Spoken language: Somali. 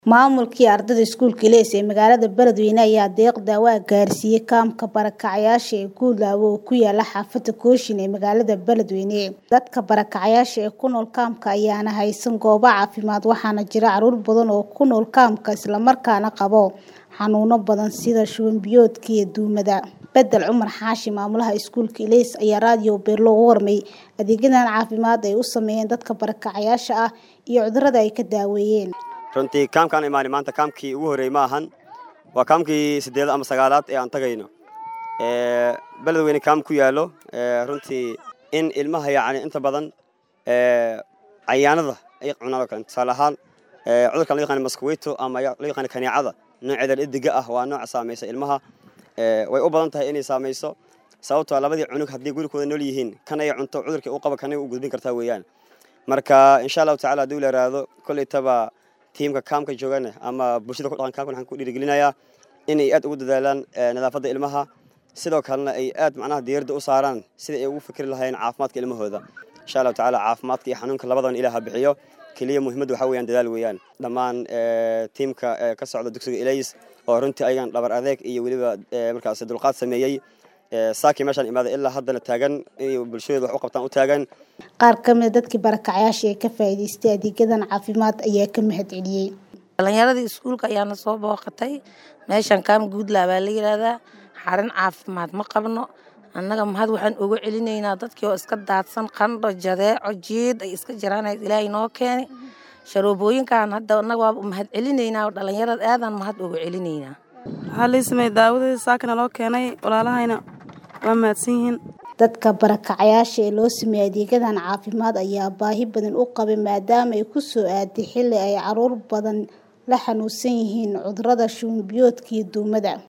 Maamulkii ardayda iskuulka Ilays ee magaalada Beledweyne ayaa deeq daawo ah gaarsiiyay kaamka barakacayaasha ee Guulaawe oo ku yaala xaafadda Kooshin ee magaalada Beledweyne. Dadka barakacayaasha ah ee ku nool kaamka ayaan haysan goobo caafimaad waxaana jira carruur badan oo ku nool kaamka isla markaana qaba xanuuno badan sida shuban biyoodka iyo duumada. Bedel Cumar Xaashi maamulaha iskuulka Ilays ayaa raadiyo Beerlo uga warmay adeegyadan caafimaad ee ay u sameeyeen dadka barakacayaasha ah iyo cudurrada ay ka daaweeyeen. runtii kaamkaan imaanay maanta kaamkii ugu horreeyey ma ahan waa kaamkii siddeed ama sagaalaad ee aan tagayno ee beledweyne kaam ku yaallo ee runtii in ilmaha yacni inta badan ee cayaanada ay cunaan oo kale tusaale ahaan ee cudurkan loo yaqaan maskaweyto ama loo yaqaan kaneecada nooceeda dhediga ah waa nooca saamaysa ilmaha ee way u badan tahay inay saamayso sababtoo ah labadii cunug haddii gurigooda nool yihiin kan ay cunto cudurkii uu qabo kan ay u gudbin kartaa weeyaan marka insha allahu tacaala haddii la yaraado kollaytaba tiimka kaamka joogana ama bulshada ku dhaqan kaamka waxaan ku dhiirigelinayaa inay aad ugu dadaalaan nadaafadda ilmaha sidoo kalena ay aad macnaha diiradda u saaraan sida ay ugu fikri lahaayeen caafimaadka ilmahooda insha allahu tacaala caafimaadka iyo xanuunka labadan ilaah ha bixiyo keliya muhiimadda waxaa weeyaan dadaal weeyaan dhammaan tiimka ka socda dugsiga Ilays oo runtii ayagan dhabar adeeg iyo weliba markaas dulqaad sameeyey saakii meeshaan imaaday ilaa haddana taagan inay bulshadooda wax u qabtaan u taagan Qaar ka mid ah dadkii barakacayaasha ee ka faa'iidaystay adeegyadan caafimaad ayaa ka mahadceliyey. dhalinyaradii iskuulka ayaana soo booqatay meeshan kaam guudlaa baa la yidhaahdaa xarin caafimaad ma qabno annaga mahad waxaan ugu celinaynaa dadkii oo iska daadsan qandho jadeeco jiid ay iska jiraan ilaahay noo keeni sharoobooyinkan hadda annaga waa mahad celinaynaa oo dhalinyarada aadaan mahad ugu celinaynaa waxaa lii sameeyey daawadii saakana loo keenay walaalahayna waa mahadsan yihiin Dadka barakacayaasha ee loo sameeyay adeegyadan caafimaad ayaa baahi badan u qabay maadaama ay ku soo aaday xilli ay carruur badan la xanuunsan yihiin cudurrada shuban biyoodka iyo duumada.